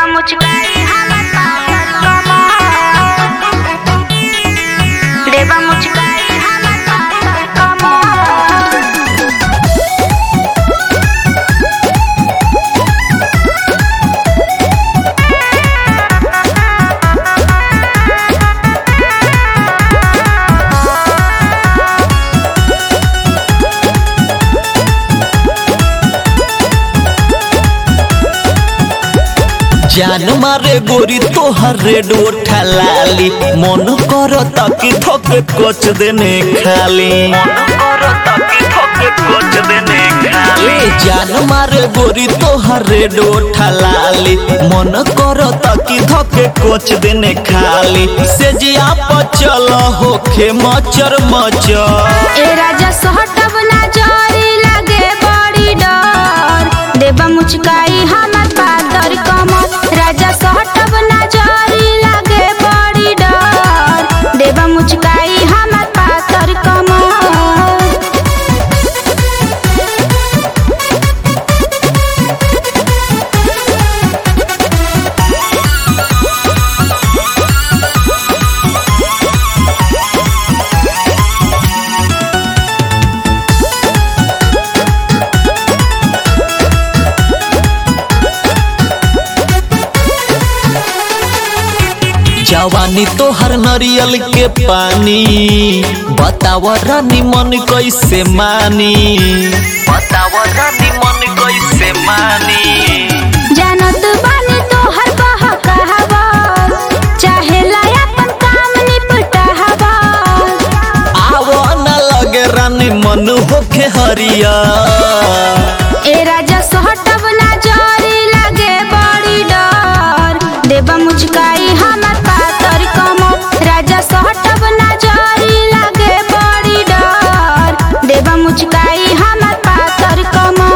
देवा मुचकाई हमर पागल कमर देवा मुचकाई हमर पागल कमर जान मारे गोरी तोहर रेड ओठा लाली मन कर ताकि थके कोच देने खाली ए जान मारे गोरी तोहर रेड ओठा लाली मन कर ताकि थके कोच देने खाली से जिया पचल होखे मचर मचर ए राजा सहटब ना जरी लागे बड़ी डर देवा मुचकाई हमर पातर कमर राजा सहटब ना जरी लागे बड़ी डर देवा मुचकाई हमर पातर कमर जवानी तोहर नरियल के पानी बताव रानी मन कैसे मानी बताव रानी मन कैसे मानी जानत बानी तोहर बहकावा चाहेला अपन काम निपटावा आव न लगे रानी मन होखे हरिया ए राजा सहटब ना जरी लागे बड़ी डर देवा मुचकाई हमर पातर कमर राजा सहटब ना जरी लागे बड़ी डर देवा मुचकाई हमर पातर कमर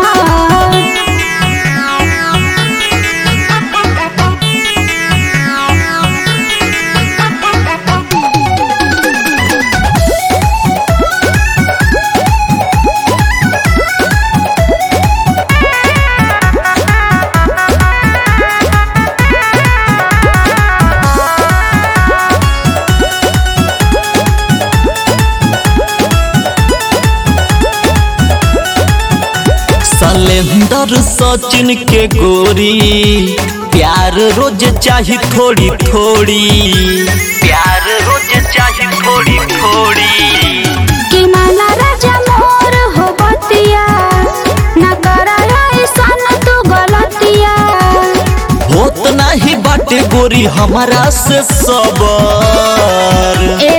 सलेंदर सचिन के गोरी प्यार रोज चाही थोड़ी थोड़ी प्यार रोज चाही थोड़ी थोड़ी कि माना राजा मोर हो बतिया ना करा ऐसन तू गलतिया होत नाही बाटे गोरी हमारा से सबर ए